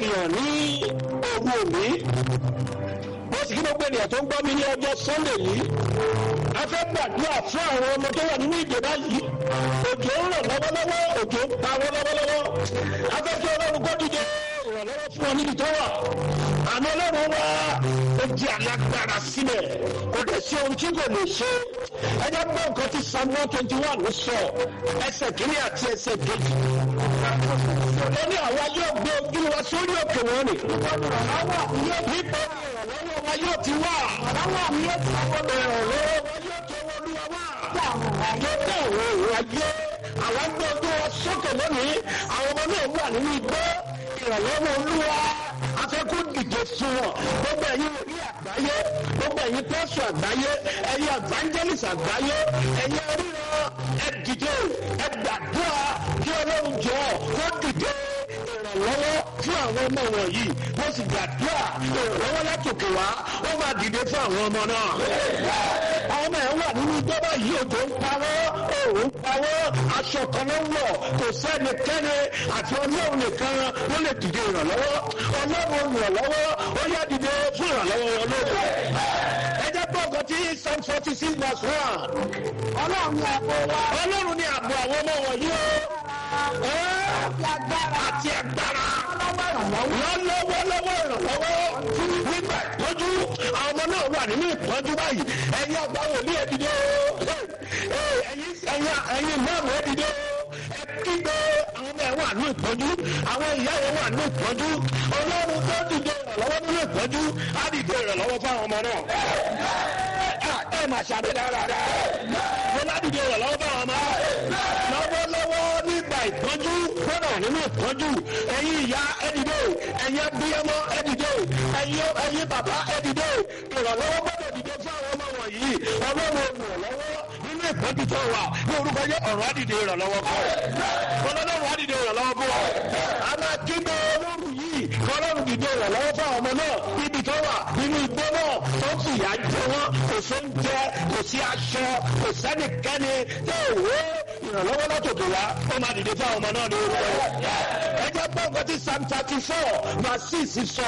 ènìyàn ní òru òní mo sì kí gbogbo ènìyàn tó ń gbọ́ mi ní ọjọ́ sunday yìí a fẹ́ gbàdúrà fún àwọn ọmọ tó wà nínú ìdè báyìí òjò ń ràn lọ́wọ́lọ́wọ́ òjò ń pa wọ́n lọ́wọ́lọ́wọ́ a fẹ́ kí ọlọ́run kó dìde ìrànlọ́wọ́ fún ọ níbi tó wà àmọ́ ọlọ́run wá ó di alágbára sílẹ̀ kò dẹ̀ sí ohun tí kò lè ṣe ẹ jẹ́ gbọ́ nǹkan tí psalm one twenty one ló sọ ẹsẹ̀ kìíní àti ẹsẹ̀ kejì ó ní àwa yóò gbé ojú wa sórí òkè wọn ni nípa ìrànlọ́wọ́ wa yóò ti wá ìrànlọ́wọ́ wa yóò ti wọ́n olúwa wá yóò tẹ̀ wọ́n òun ayé àwọn gbé ojú wa sókè lónìí àwọn ọmọ náà wà nínú igbó ìrànlọ́wọ́ olúwa afẹ́kú dìde fún wọn gbogbo ẹ̀yin orí àgbáyé gbogbo ẹ̀yin pẹ́sù àgbáyé ẹ̀yin evangelist àgbáyé ẹ̀yin oríran ẹ dìde ẹ gbàdúrà kí ọlọ́run jọ kó dìde ìrànlọ́wọ́ fún àwọn ọmọ wọ̀nyí mo sì gbàdúrà ìrànlọ́wọ́ látòkè wá ó máa dìde fún àwọn ọmọ náà. àwọn ọmọ ẹ̀ wà nínú gbọ́dọ̀ yìí òjò ń parọ́ òun parọ́ aṣọ kan ló ń wọ̀ kò sẹ́nikẹ́ni àti ọlọ́run nìkan ló lè dìde ìrànlọ́wọ́ ọlọ́run ìrànlọ́wọ́ ó yá dìde fún ìrànlọ́wọ́ wọn lóde. ẹ jẹ́ pé ọkọ̀ tí psalm forty six verse one. ọlọ́run ni àbò wa. ọlọ́run ni ààbò àwọn ọmọ wọ̀nyí o. àti agbára lọ́wọ́lọ́wọ́ ìrànlọ́wọ́ nígbà ìtọ́jú àwọn ọmọ náà wà nínú ìtọ́jú báyìí ẹ̀yin àgbà wòlíì ẹ̀ dìde o ẹ̀yin mọ́ọ̀mù ẹ̀ dìde o ẹ kígbe àwọn ọmọ ẹ̀ wà ní ìtọ́jú àwọn ìyá ẹ̀ wà ní ìtọ́jú ọlọ́run tó dìde ìrànlọ́wọ́ nínú ìtọ́jú á dìde ìrànlọ́wọ́ fáwọn ọmọ náà ẹ máa ṣàbẹ̀ dáradára mo ládìde ìrànlọ́wọ́ fáwọn ọmọ lọ́wọ́lọ́wọ́ nígbà ìtọ́jú fọ́nà nínú ìtọ́jú ẹ̀yin ìyá ẹ̀dìdè ẹ̀yin abiyamọ ẹ̀dìdè ẹ̀yin ẹ̀yin bàbá ẹ̀dìdè ìrànlọ́wọ́ gbọ́dọ̀ dìde fún àwọn ọmọ wọ̀nyí ọlọ́run olùrànlọ́wọ́ nínú ìtọ́jú tó wà ní orúkọ yẹ ọ̀rọ̀ àdìdè ìrànlọ́wọ́ fún ọ ọlọ́run àdìdè ìrànlọ́wọ́ fún ọ àmà kígbe olóòrùn yìí ọlọ́run dìde ìrànlọ́wọ́ fún àwọn ọmọ náà níbi tó wà nínú igbó náà tó ń fìyà jẹ wọn kò sóúnjẹ kò sí aṣọ kò sẹ́nikẹ́ni tó wé ìrànlọ́wọ́ látòkè wá ó máa dìde fún àwọn ọmọ náà ní orúkọ yẹn. ẹ jẹ́ gbọ́ nǹkan tí psalm thirty four verse six sọ.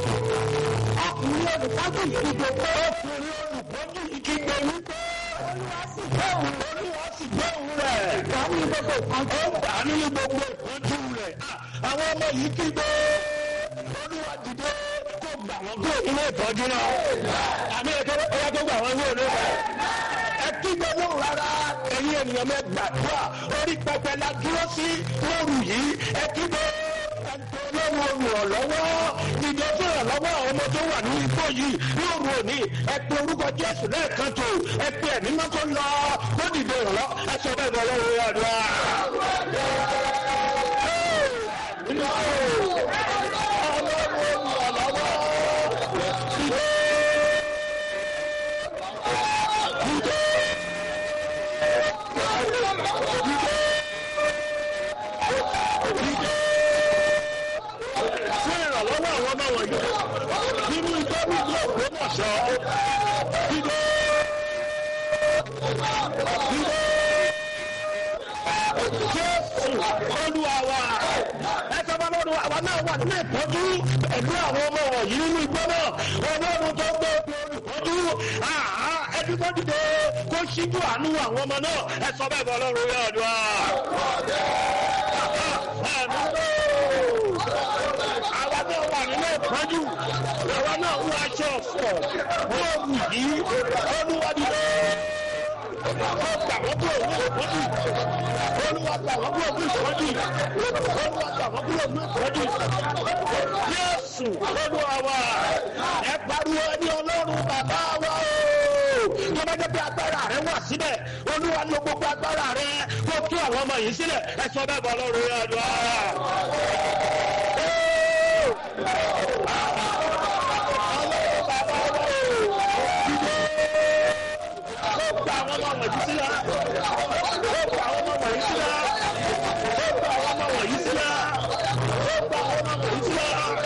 ọkùnrin olùkọ́jú ìdìbò pé ọkùnrin olùkọ́jú ìkígbe wípé olúwa sì gbóhùn olúwa sì gbóhùn rẹ̀. ìgbà ní gbogbo ìpọ́njú. ó gbà nínú gbogbo ìpọ́njú rẹ̀. àwọn ọmọ yìí kígbe olúwa dìde kó gbà wọ́n kúrò nínú ìtọ́jú náà. àmì ẹ̀kọ́ ẹ̀yà tó gbà wọ́n kúrò nínú ẹ kígbe lóhùn rárá ẹ̀yin ènìyàn mẹ́ gbàdúrà orí pẹpẹ la dúró sí lóru yìí ẹ kígbe lóhùn olùrànlọ́wọ́ dìde fún ìrànlọ́wọ́ àwọn ọmọ tó wà ní igbó yìí lóru òní ẹ pe orúkọ jésù lẹ́ẹ̀kan tó ẹ pe ẹ̀mí mọ́ kó lọ kó dìde ìrànlọ́ ẹ sọ bẹ́ẹ̀ bọ́ lọ́wọ́ àdúrà. fún ìrànlọ́wọ́ àwọn ọmọ wọ̀nyí nínú ìtọ́jú ìlú ògbómọ̀ṣọ́ dídé dídé jésù olúwa wa ẹsẹ̀ bá lọ́dún àwa náà wà nínú ìtọ́jú pẹ̀lú àwọn ọmọ wọ̀nyí nínú igbó náà ọlọ́run tó gbé olùtọ́jú ẹbí tó dìde kó ṣíjú àánú àwọn ọmọ náà ẹ sọ bẹ́ẹ̀ bọ́ ọlọ́run yóò dùn á. Ẹ̀mí àwa náà wà nínú ìpọ́njú àwa náà wọ aṣọ ọ̀fọ̀ bóòlù yìí olúwadìde ó gbà wọ́n kúrò ní ìpọ́njú olúwa gbà wọ́n kúrò ní ìpọ́njú olúwa gbà wọ́n kúrò ní ìpọ́njú yéésù olúwa wa ẹ pariwo ẹni ọlọ́run bàbá wa o tó bá jẹ́ pé agbára rẹ wà síbẹ̀ olúwa lo gbogbo agbára rẹ kó tú àwọn ọmọ yìí sílẹ̀ ẹ sọ bẹ́ẹ̀ bọ́ ọlọ́run yẹn lọ. gba àwọn ọmọ wọ̀nyí sílá. ó gba àwọn ọmọ wọ̀nyí sílá. ó gba àwọn ọmọ wọ̀nyí sílá. ó gba àwọn ọmọ wọ̀nyí sílá.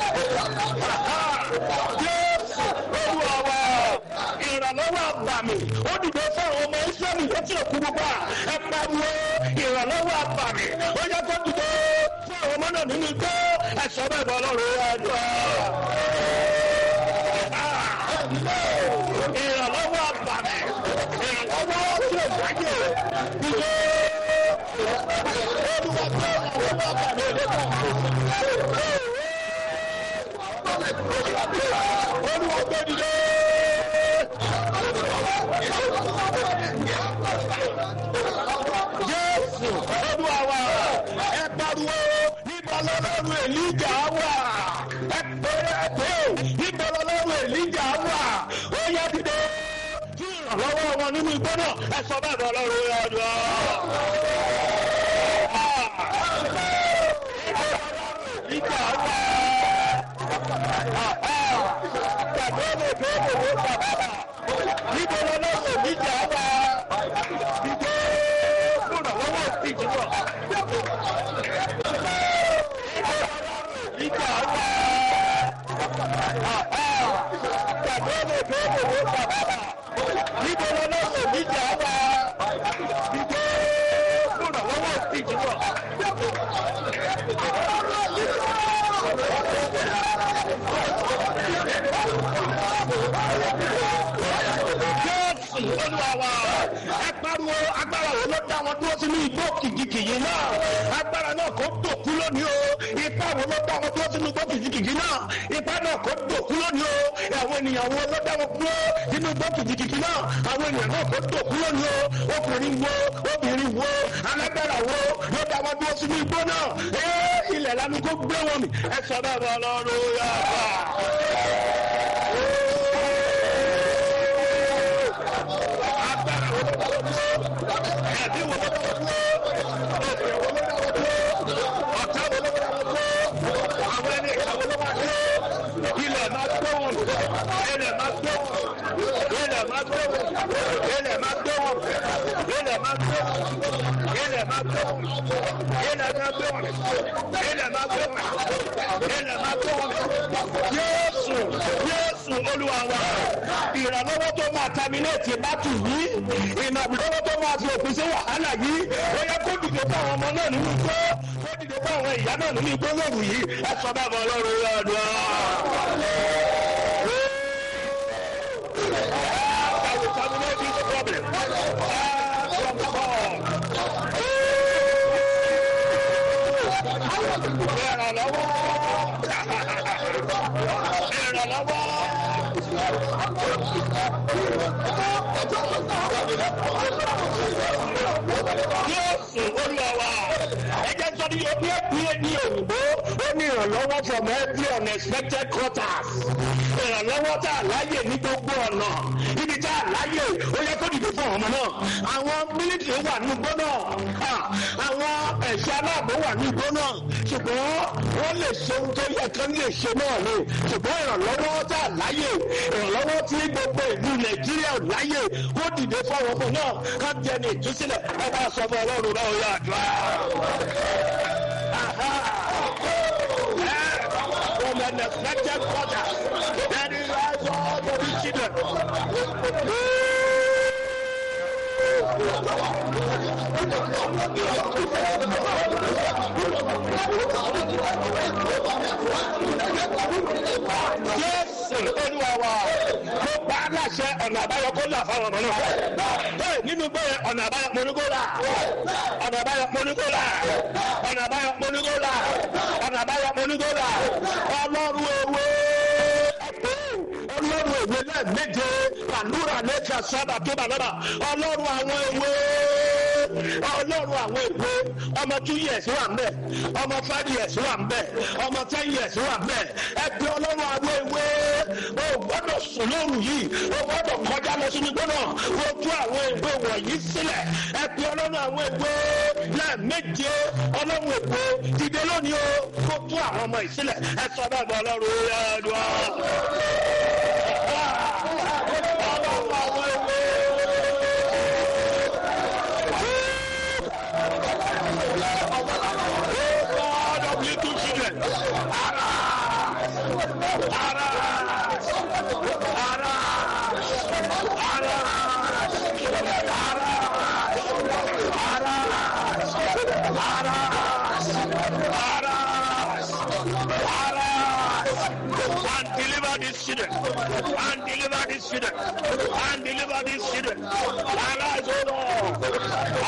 Jésù olúwa wa ìrànlọ́wọ́ àbàmì ó dìde fún àwọn ọmọ Ísírẹ́lì létí òkú gbogbo à ẹ pariwo ìrànlọ́wọ́ àbàmì ó yẹ kó dìde fún àwọn ọmọ náà nínú igbó ẹ sọ bẹ́ẹ̀ bọ́ ọlọ́run àdúrà. ìrànlọ́wọ́ àbàmì ìrànlọ́wọ́ tí ò dájú ìjọ olúwa tó àwọn àbàmì ìdẹ́kọ̀. olúwa tó dìde. Jésù olúwa wa ẹ pariwo níbo lọ́lọ́run èlíjà wà ẹ pèrè ẹ pé níbo lọ́lọ́run èlíjà wà ó yẹ dìde tí ìrànlọ́wọ́ wọn nínú igbó náà ẹ sọ bẹ́ẹ̀ bọ́ lọ́rùn ọdún. Ìjà wà. Bàbá mi bẹ́ẹ̀ ló wọ́n bàbá. Níbo lọ́lọ́run èlíjà wà? Dìde fúnra lọ́wọ́ ìjìnlọ. Ìjà wà. Bàbá mi bẹ́ẹ̀ ló wọ́n bàbá. Níbo lọ́lọ́run èlíjà wà? Dìde fúnra lọ́wọ́ ìjìnlọ. Jésù olúwa wa ẹ pariwo agbára wo ló dá wọn dúró sínú igbó kìjikìji náà agbára náà kò dòkú lónìí o ipá wo ló dá wọn dúró sínú igbó kìjikìji náà ipá náà kò dòkú lónìí o àwọn ènìyàn wo ló dá wọn dúró sínú igbó kìjikìji náà àwọn ènìyàn náà kò dòkú lónìí o ọkùnrin wo obìnrin wo alágbára wo ló dá wọn dúró sínú igbó náà ee ilẹ̀ lanu kó gbé wọn mi ẹ sọ bẹ́ẹ̀ bọ́ lọ́rùn yàrá. agbára wo ló dá wọn dúró ẹbí wo ló dá wọn dúró ènìyàn wo ló dá wọn dúró ọ̀tá wo ló dá wọn dúró àwọn ẹni ìka wo ló máa dúró ilẹ̀ máa gbé wọn ilẹ̀ máa gbé wọn ilẹ̀ máa gbé wọn ilẹ̀ máa gbé wọn ilẹ̀ máa gbé wọn ilẹ̀ máa gbé wọn ilẹ̀ máa gbé wọn ilẹ̀ máa gbé wọn ilẹ̀ máa gbé wọn Jésù Jésù Olúwa wa ìrànlọ́wọ́ tó máa tàmínéètì bátù yìí ìrànlọ́wọ́ tó máa fi òpin sí wàhálà yìí ó yẹ kó dìde fún àwọn ọmọ náà nínú igbó kó dìde fún àwọn ìyá náà nínú igbó lóru yìí ẹ sọ bẹ́ẹ̀ bọ́ ọlọ́run yóò dùn ọ́. I will terminate this problem. Ah, from God. Ìrànlọ́wọ́. Ìrànlọ́wọ́. Jésù olúwa wa. Ẹ jẹ́ sọ ní omi ẹ̀pẹ́ ní òyìnbó. Ó ní ìrànlọ́wọ́ from every unexpected quarters. Ìrànlọ́wọ́ tá a láyè ní gbogbo ọ̀nà. Ibi tá a láyè ó yẹ kó dìde fún ọmọ náà. Àwọn mílítìrì wà ní igbó náà. Ah, Àwọn ẹ̀ṣọ́ aláàbò wà ní igbó náà. Ṣùgbọ́n wọ́n lè ṣe ohun tó yẹ kán lè ṣe náà ni. Ṣùgbọ́n ìrànlọ́wọ́ tá a láyè. Ìrànlọ́wọ́ tí gbogbo ìlú Nàìjíríà ò láyè. Kó dìde fún àwọn ọmọ náà. Ká jẹ ní ìtúsílẹ̀. Ẹ bá sọ fún Ọlọ́run náà ó yà àdúrà. From an expected quarter, that is rise all the rich children. Jésù olúwa wa ló bá aláṣẹ ọ̀nà àbáyọ kó là fáwọn ọmọ náà. Bẹ́ẹ̀ nínú bẹ́ẹ̀ ọ̀nà àbáyọ mọ́nugólà. Ọ̀nà àbáyọ mọ́nugólà. Ọ̀nà àbáyọ mọ́nugólà. Ọ̀nà àbáyọ mọ́nugólà. Ọlọ́run ewé. Ọlọ́run ewé lẹ́ẹ̀méje. Àlúrà lẹ́ka sábà tó bà lọ́dà. Ọlọ́run àwọn ewé. Ọlọ́run àwọn ewé. Ọmọ two years wà mbẹ̀. Ọmọ five years wà mbẹ̀. Ọmọ ten years wà mbẹ̀. Ẹ pe ọlọ́run àwọn ewé. O gbọ́dọ̀ sùn lóru yìí. O gbọ́dọ̀ kọjá lọ sínú gbọ́dọ̀. O tú àwọn ewé wọ̀nyí sílẹ̀. Ẹ pe ọlọ́run àwọn ewé. Lẹ́ẹ̀méje ọlọ́run ewé. Dìde lónìí o. Kó tú àwọn ọmọ ìsílẹ̀. Ẹ sọ bẹ́ẹ̀ bọ́ ọlọ́run ó yá ẹ̀dùn ọ́. Ọlọ́run àwọn ewé. God of little children. Arise. Arise. Arise. Arise. Arise. Arise. Arise and deliver these children. And deliver these children. And deliver these children. Arise, O Lord.